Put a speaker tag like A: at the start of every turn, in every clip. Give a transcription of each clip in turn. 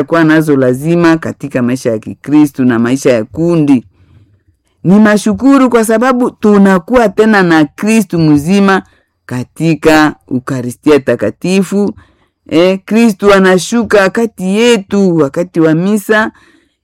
A: kuwa nazo lazima katika maisha ya Kikristu na maisha ya kundi. Ni mashukuru kwa sababu tunakuwa tena na Kristu mzima katika Ukaristia Takatifu. E, Kristu anashuka kati yetu wakati wa misa.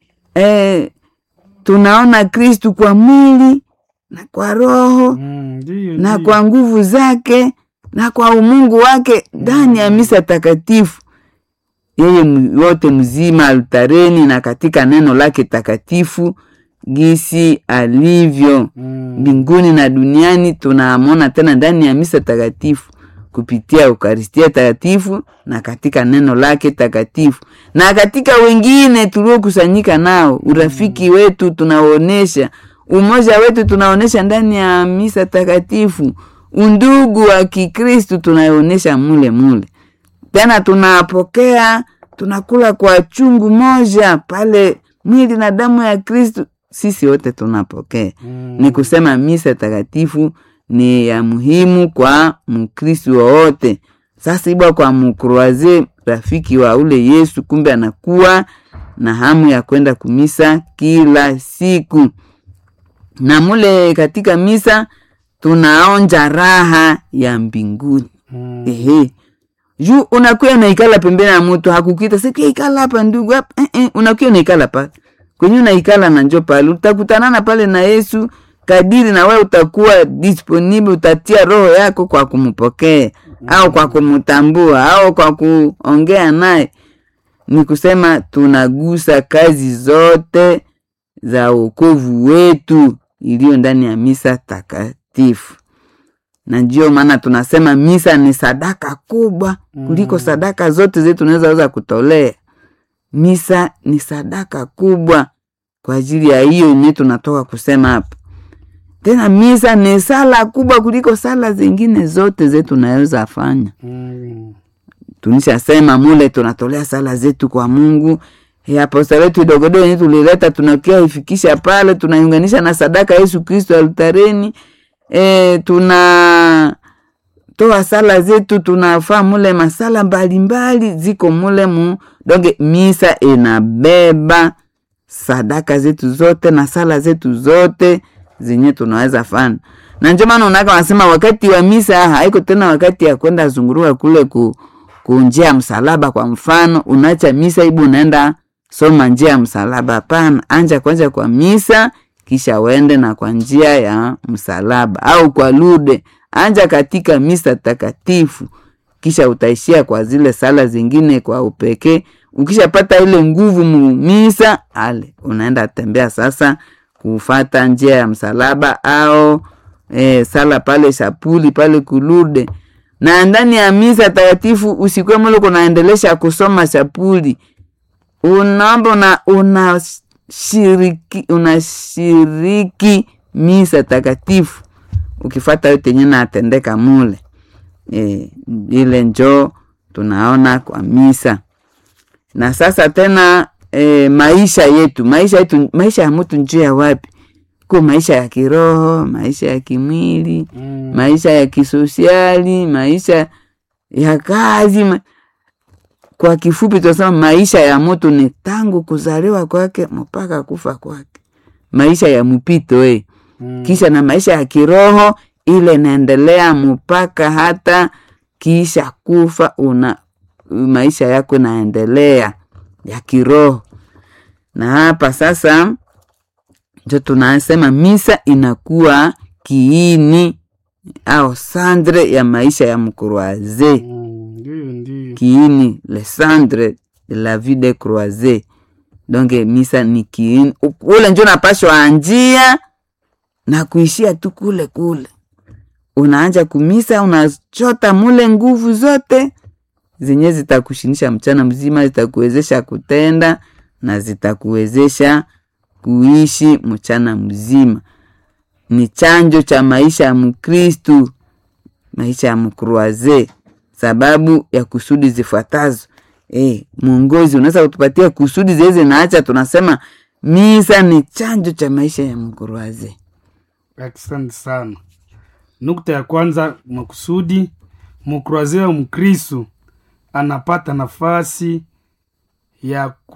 A: E, tunaona Kristu kwa mwili na kwa roho
B: Mm, ndiyo,
A: na
B: ndiyo.
A: kwa nguvu zake na kwa umungu wake ndani ya misa takatifu, yeye m- wote mzima altareni na katika neno lake takatifu gisi alivyo
B: Mm,
A: mbinguni na duniani. Tunamwona tena ndani ya misa takatifu kupitia Ukaristia takatifu na katika neno lake takatifu na katika wengine tuliokusanyika nao, urafiki wetu tunaonesha, umoja wetu tunaonesha ndani ya misa takatifu, undugu wa Kikristu tunaonesha mule mule. Tena tunapokea tunakula kwa chungu moja pale, mwili na damu ya Kristu, sisi wote tunapokea
B: mm,
A: ni kusema misa takatifu ni ya muhimu kwa mkristu wowote. Sasa ibwa kwa mkroaze rafiki wa ule Yesu, kumbe anakuwa na hamu ya kwenda kumisa kila siku, na mule katika misa tunaonja raha ya mbinguni.
B: mm,
A: Ehe, juu unakuya naikala pembeni ya mutu hakukita sikia ikala hapa ndugu hapa eh, eh, unakuya naikala pale kwenye unaikala na njo pale utakutanana pale na Yesu kadiri na wewe utakuwa disponible, utatia roho yako kwa kumpokea au kwa kumtambua au kwa kuongea naye. Ni kusema tunagusa kazi zote za wokovu wetu iliyo ndani ya misa takatifu na ndio maana tunasema misa ni sadaka kubwa kuliko sadaka zote zetu tunaweza weza kutolea. Misa ni sadaka kubwa kwa ajili ya hiyo yenyewe tunatoka kusema hapa. Tena misa ni sala kubwa kuliko sala zingine zote zetu tunaweza fanya.
B: mm,
A: Tunishasema mule tunatolea sala zetu kwa Mungu. E, aposta letu idogodogo yenyewe tulileta tunakia ifikisha pale, tunaiunganisha na sadaka ya Yesu Kristo altareni. E, tuna toa sala zetu tunafaa mule masala mbalimbali ziko mule mu donge misa inabeba sadaka zetu zote na sala zetu zote zenye tunaweza fana na ndio maana unaka wanasema wakati wa misa haiko tena wakati ya kwenda zunguruka kule ku, ku njia ya msalaba kwa mfano unacha misa ibu unaenda soma njia ya msalaba hapana anja kwanza kwa misa kisha uende na kwa njia ya msalaba au kwa lude anja katika misa takatifu kisha utaishia kwa zile sala zingine kwa upekee ukishapata ile nguvu mu misa ale unaenda tembea sasa kufata njia ya msalaba au e, sala pale shapuli pale kulude na ndani ya misa takatifu usikwe mule kunaendelesha kusoma shapuli unaomba una unashiriki unashiriki misa takatifu ukifata yote yenye natendeka mule e, ile njoo tunaona kwa misa na sasa tena e, maisha yetu maisha yetu maisha ya mtu njia ya wapi ko maisha ya kiroho maisha ya kimwili
B: mm,
A: maisha ya kisosiali maisha ya kazi ma... kwa kifupi tunasema maisha ya mtu ni tangu kuzaliwa kwake mpaka kufa kwake maisha ya mpito eh
B: mm,
A: kisha na maisha ya kiroho ile inaendelea mpaka hata kisha kufa una maisha yako inaendelea ya kiroho na hapa sasa ndio tunasema misa inakuwa kiini au sandre ya maisha ya mkroaze
B: mm, ndiyo, ndiyo.
A: kiini le centre de la vie de croise donc misa ni kiini ule njo napashwa anjia na kuishia tu kule kule unaanja kumisa unachota mule nguvu zote zenye zitakushinisha mchana mzima zitakuwezesha kutenda na zitakuwezesha kuishi mchana mzima ni chanjo cha maisha ya mkristu maisha ya mkruaze sababu ya kusudi zifuatazo e, mwongozi unaweza kutupatia kusudi zeze naacha tunasema misa ni chanjo cha maisha ya mkruaze
B: asante sana nukta ya kwanza makusudi mkroazia wa mkristu anapata nafasi ya